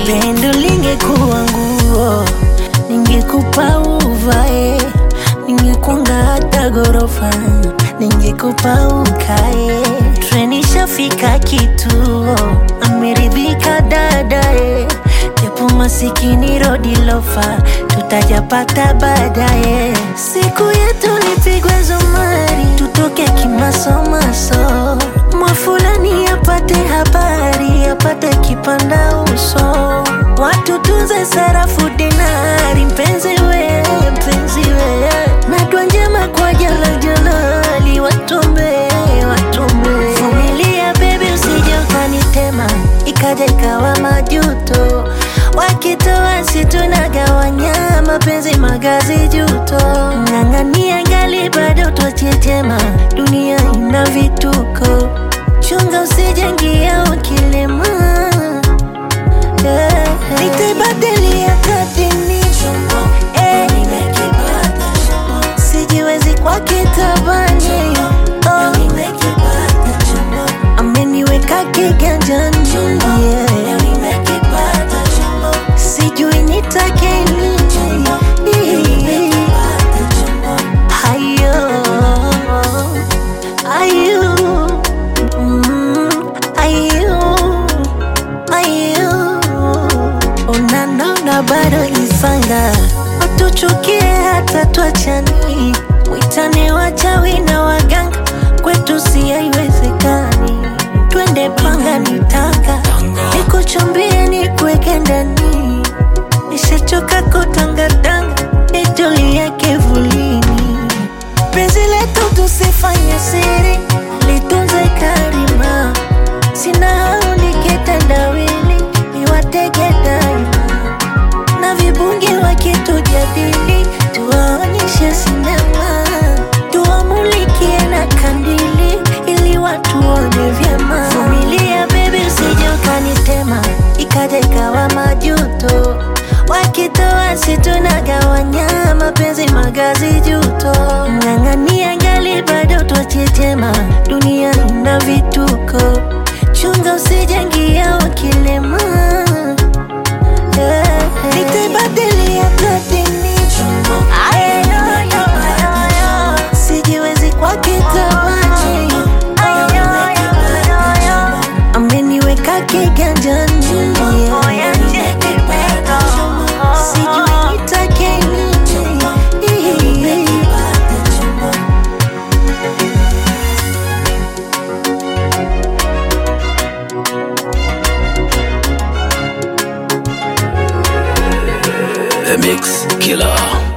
pendo lingekuwa nguo ningekupa uvae ningekunga hata gorofa ningekupa ukae treni shafika kituo ameridhika dadae japo masikini rodi lofa tutajapata baadaye siku yetu nipigwe zumari tutoke kimasomaso mwafulani apate habari apate kipanda uso watu tuze sarafu dinari mpenzi we mpenzi we nadwa njema kwa jala jalali watumbe watumbe vumilia bebi usije ukanitema ikaja ikawa majuto wakitoa situnagawanya mapenzi magazi juto ng'ang'ania ngali bado twachetema dunia ina vituko chunga usijengia ukilema yeah. nitaibadilia kadini eh. sijiwezi kwa kitabani oh. ameniweka kiganjani yeah. sijui nitake nini hayo ayo mm, ayo ayo unanona bado isanga watuchukie hata twachani witane wachawi na waganga kwetu si haiwezekani twende panga nitaka nikuchumbie nikuweke ndani nishachoka kutangatanga nitulie kivulini penzi letu tusifanye siri litunze karima sina hau nikitendawili niwatege daima na vibungi wakitujadili tuwaonyeshe sinema tuwamulikie na kandili ili watu waone vyema vumilia bebi usije ukanitema ikaja ikawa majuto wakitoa situnagawanya mapenzi magazi juto ng'ang'ania ngali bado twachetema dunia ina vituko chunga usijengia ukilema yeah. nitaibadilia platini sijiwezi kwa kitabani ameniweka kiganjani yeah. sijui nitake nini The Mix Killer.